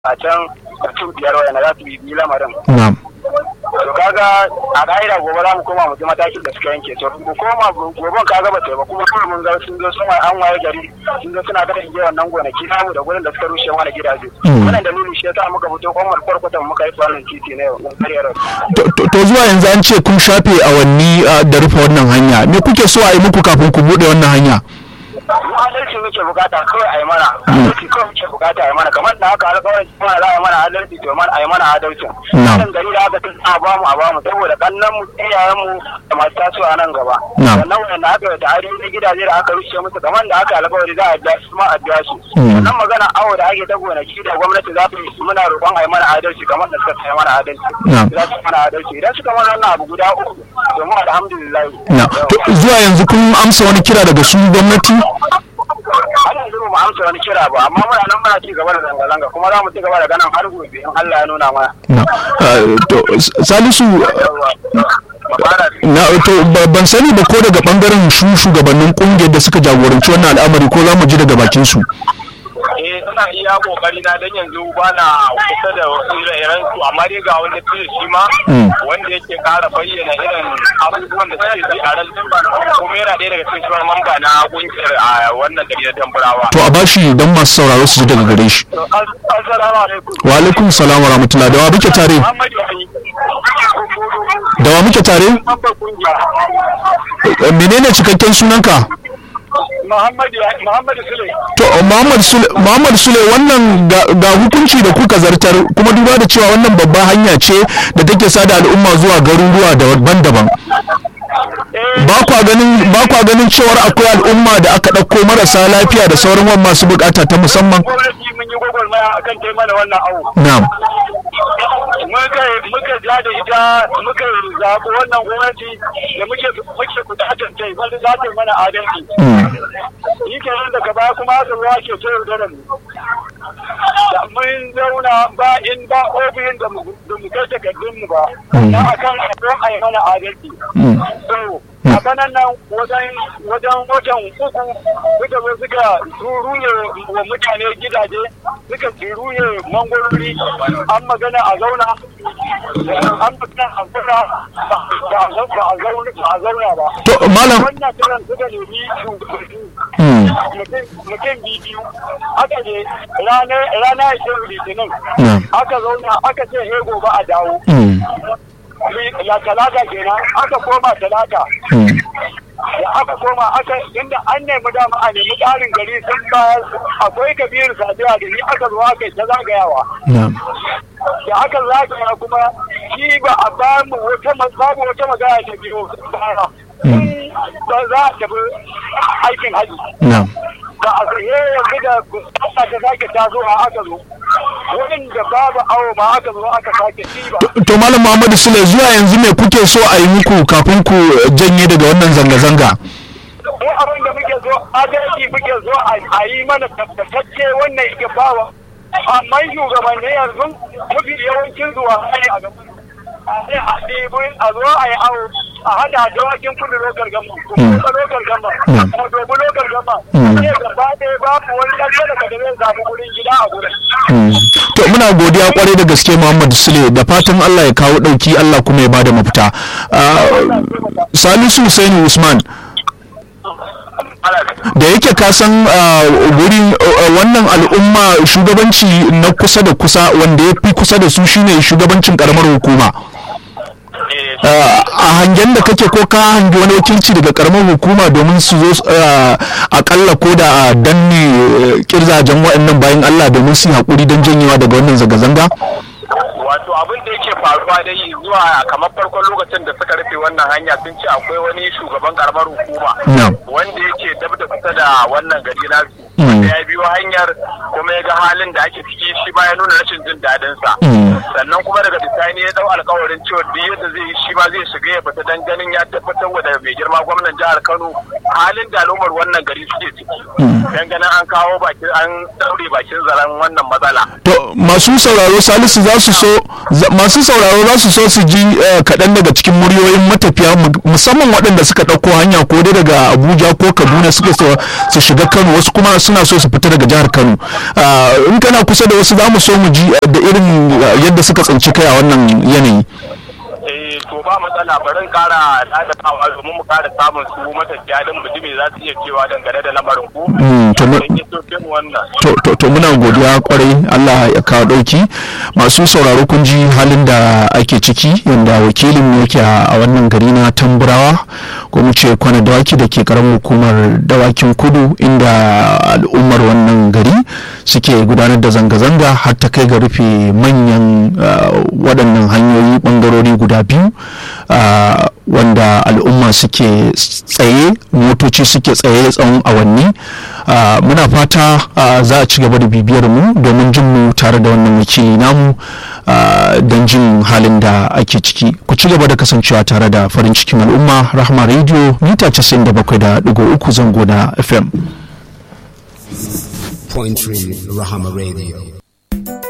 a can mutum biyar wayanda za su bibi lamarin na'am to kaga a ka'ida gobe za mu koma mu ji matakin da suka yanke to mu koma goben kaga ba ta ba kuma kawai mun ga sun zo sun an waye gari sun zo suna kada inje wannan gonaki namu da gurin da suka rushe mana gidaje Mm. wannan dalilin shi yasa muka fito kwamar kwarkwatan muka yi wannan titi na yau mun karya rasu To- to to zuwa yanzu an ce kun shafe awanni ah, da rufe wannan hanya me kuke so a yi muku kafin ku buɗe wannan hanya mu adalci muke bukata kawai a yi mana adalci kawai muke bukata a yi mana kamar da haka alƙawarin kuma za a yi mana adalci to mana a yi mana adalci Na'am. wannan gari da aka tun a bamu a bamu saboda kannan mu iyayen mu da masu tasowa nan gaba Na'am. sannan wanda aka yi tare da gidaje da aka rushe musu kamar da aka alƙawari za a biya su ma a biya su Mm. sannan magana awo da ake ta gonaki da gwamnati za su yi muna roƙon a yi mana adalci kamar da suka yi mana adalci Na'am. za su yi mana adalci idan suka mana wannan abu guda uku domin alhamdulillah na to zuwa yanzu kun amsa wani kira daga su gwamnati har yanzu ba mu amsa wani kira ba amma muna nan muna ci gaba da zanga-zanga kuma za mu ci gaba da ganin har gobe in Allah ya nuna mana. na ah, to S- salisu Yawwa. Ba fara na to ba- ban sani ba ko daga bangaren shu shugabannin kungiyar da suka jagoranci wannan al'amari ko za mu ji daga bakin su eh ina iya kokari na dan yanzu ba na kusa da ire-iren su amma dai ga wanda fiye shi ma Mm. wanda yake kara bayyana irin abubuwan da suke ji a ran kuma yana ɗaya daga cikin shugaban mamba na kungiyar a wannan gari na tamburawa. to a bashi don masu sauraro su ji daga gare shi To, as- Assalamu alaikum. wa alaikum salam wa rahmatullah da wa muke tare Muhammad Yahi. da wa muke tare Mamba kungiya. Eh, menene cikakken sunanka Muhammad Yahi- Muhammad Sule. to Muhammad Sule Muhammad Sule wannan ga, ga hukunci da kuka zartar kuma duba da cewa wannan babban hanya ce da take sada al'umma zuwa garuruwa daban-daban Eh, ba kwa ganin ba kwa ganin cewar akwai al'umma da aka ɗauko marasa lafiya da sauran wani masu bukata ta musamman gwamnati mun yi gwagwarmaya akan kai mana wannan abu. na'am muka muka ja da ita muka zaɓi wannan gwamnati da muke muke kudatar ta wanda za ta yi mana adalci Mm. yi kenan daga baya kuma aka ruwa ke ta yaudara mu da mun zauna ba in ba ofishin da mu da mu kai takardun mu ba Mm. na akan abin a yi mana adalci Mm. so a kanan nan wajen wajen watan uku suka zo suka ruye wa mutane gidaje suka ruye mangwarori an magana a zauna an magana a zauna ba a zauna ba a zauna ba a zauna ba to malam wannan kiran suka nemi shugabanni Mm. mutum mutum biyu aka je ranar ranar shirin litinin Na'am. aka zauna aka ce he gobe a dawo Mm. la talata kenan aka koma talata Mm. da aka koma aka inda an nemi dama a nemi ƙarin gari sun bayar akwai kabiru sadiya da ni aka zo aka yi ta zagayawa na'am da aka zagaya kuma shi ba a ba mu wata ma- babu wata magana ta biyo baya Tun ba za a tafi aikin haji na'am ba a tsaye yanzu da aka ta sake taso a aka zo wanda babu awo ma aka zo aka sake ci ba To- to malam Muhammadu Sule zuwa yanzu me kuke so a yi muku kafin ku janye daga wannan zanga-zanga mu abin da muke so adalci muke so a yi mana tabbatacce wannan yake bawa amma shugabanni yanzu mafi yawancin zuwa ne a gaban a sai a ɗebi a zo a yi awo a hada dawakin kudu lokal gama Mm. kuma lokal gama Mm. kuma dobi lokal gama Mm. sai gaba ɗaya babu wani ɗan talaka da zai samu wurin gida a gurin Mm. to muna godiya kwarai da gaske Muhammadu Sule da fatan Allah ya kawo dauki Allah kuma ya bada mafita Ah, Salisu Husaini Usman da yake ka san ah, wurin ah, wannan al'umma shugabanci na kusa da kusa wanda ya fi kusa da su shine shugabancin karamar hukuma Ah, a hangen da kake ko ka hangi wani wakilci daga karamar hukuma domin su zo ah, akalla ko da a danne eh, kirzajen waɗannan bayan Allah domin su yi haƙuri don janyewa daga wannan zanga-zanga? wato abin da yake faruwa dai zuwa kamar farkon lokacin da suka rufe wannan hanya sun ce akwai wani shugaban karamar hukuma Na'am. wanda yake dab da kusa da wannan gari nasu Mm. wanda ya biyo hanyar kuma ya ga halin da ake ciki shi ba ya nuna rashin jin daɗin sa Mm. sannan kuma daga bisani ya dau alkawarin cewa duk yadda zai yi shi ma zai shiga ya fita dan ganin ya tabbatar wa da mai girma gwamnan jihar Kano halin da al'ummar wannan gari suke ciki dan ganin an kawo bakin an daure bakin zaren wannan matsala To masu sauraro Salisu za su so masu sauraro za su so su ji kaɗan daga cikin muryoyin matafiya musamman waɗanda suka ɗauko hanya ko dai daga abuja ko kaduna suka so su shiga kano wasu kuma suna so su fita daga jihar kano in kana kusa da wasu za mu so mu ji da irin yadda suka tsinci kai a wannan yanayi to ba matsala barin kara dadatawa domin mu kara samun su matafiya don mu ji me za su iya cewa dangane da lamarin ku to muna godiya kwarai Allah ya kawo dauki masu sauraro kun ji halin da ake ciki yanda wakilin mu yake a wannan gari na tamburawa ko mu ce kwana dawaki da ke karamin hukumar dawakin kudu inda al'ummar wannan gari suke gudanar da zanga-zanga har ta kai ga rufe manyan waɗannan hanyoyi ɓangarori guda biyu wanda al'umma suke tsaye motoci suke tsaye tsawon awanni muna fata za a ci gaba da bibiyar mu domin jin mu tare da wannan wakili namu don jin halin da ake ciki ku ci gaba da kasancewa tare da farin cikin al'umma rahama radio mita 97.3 zango na fm Point Rahama Radio.